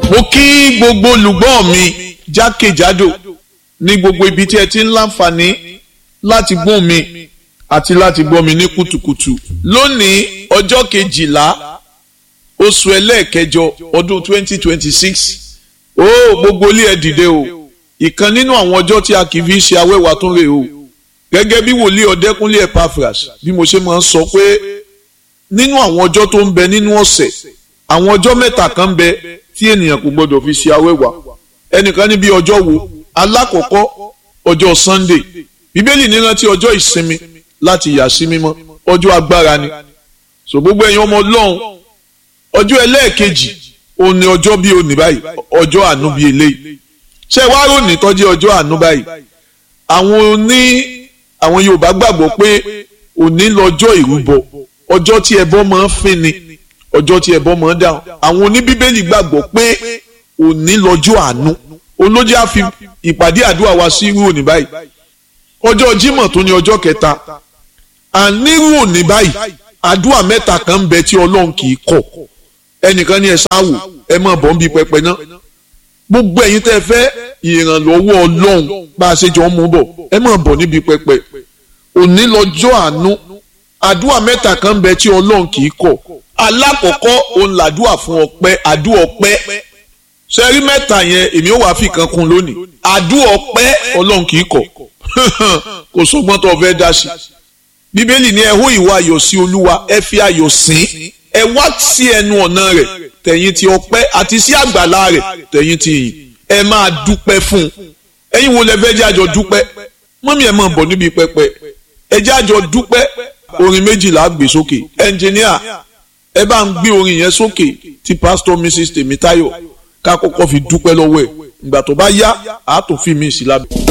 mo kí gbogbo olùgbọ́ mi jákèjádò ní gbogbo ibi tí ẹ ti ń láǹfààní láti gbọ́ mi àti láti gbọ́ mi ní kùtùkùtù lónìí ọjọ́ kejìlá oṣù ẹlẹ́ẹ̀kẹjọ ọdún twenty twenty six ó gbogbo ilé ẹ dìde o ìkan nínú àwọn ọjọ́ tí a kì í fi ṣe awẹ́wà tó rè o gẹ́gẹ́ bí wòlíì ọ̀dẹ́kúnlé Epaphras bí mo ṣe máa ń sọ pé nínú àwọn ọjọ́ tó ń bẹ nínú ọ̀sẹ̀ àwọn ọjọ́ mẹ́ta kan ń bẹ tí ènìyàn kò gbọdọ̀ fi ṣe awẹ́wà ẹnìkan ní bí ọjọ́ wo alákọ̀ọ́kọ́ ọjọ́ Sunday bíbélì ní rántí ọjọ́ ìsinmi láti yà sí mímọ́ ọjọ́ agbára ni so gbogbo ẹ̀yin ọmọ ọlọ́run ọjọ́ ẹlẹ́ẹ̀kejì òun ni ọjọ́ bíi òní báyìí ọjọ́ àánú bíi eléyìí ṣé wàá rò ní tọ́jú ọjọ́ àánú báyìí àwọn oní àwọn Yorùbá gbàgbọ́ pé òní lọ́jọ́ ìrúbọ ọjọ́ tí ẹbọ máa ń fín ni ọjọ́ tí ẹbọ máa ń dáhùn àwọn oníbíbélì gbàgbọ́ pé òní lọ́jọ́ àánú olójú á fi ìpàdé àdúrà wa sí irú òní báyìí ọjọ́ Jímọ̀ tó ní ọjọ́ kẹta ànírú òní báyìí àdúrà mẹ́ta kan ń bẹ tí Ọlọ́run kì í kọ̀ ẹnìkan ní ẹ sáwò ẹ máa bọ̀ ń bi pẹpẹ náà gbogbo ẹ̀yin tẹ́ fẹ́ ìrànlọ́wọ́ Ọlọ́run bá a ṣe jọ ń mú bọ̀ ẹ máa bọ̀ níbi pẹpẹ òní lọ́jọ́ àánú àdúrà mẹ́ta kan ń bẹ tí Ọlọ́run kì í kọ̀ alákọ̀ọ́kọ́ òun làdúrà fún ọpẹ́ àdúrà ọpẹ́ sẹ́rí mẹ́ta yẹn èmi ò wá fi kan kún lónìí àdúrà ọpẹ́ Ọlọ́run kì í kọ̀ kò sọ́gbọ́n tó fẹ́ dá sí bíbélì ní ẹ hó ìwà ayọ̀ sí Olúwa ẹ fi ayọ̀ sìn ẹ wá sí ẹnu ọ̀nà rẹ̀ tẹ̀yìn ti ọpẹ́ àti sí àgbàlá rẹ̀ tẹ̀yìn ti yìn ẹ máa dúpẹ́ fún un ẹ̀yin wo lẹ fẹ́ jẹ́ àjọ dúpẹ́ mọ́mí ẹ̀ máa bọ̀ níbi pẹpẹ ẹ jẹ́ àjọ dúpẹ́ orin méjìlá gbé sókè ẹnjìníà ẹ bá ń gbé orin yẹn sókè tí pásítọ̀ mrs tèmítáyọ̀ ká kọ́kọ́ fi dúpẹ́ lọ́wọ́ ẹ̀ ìgbà tó bá yá àá tó fi mí sí lábẹ́.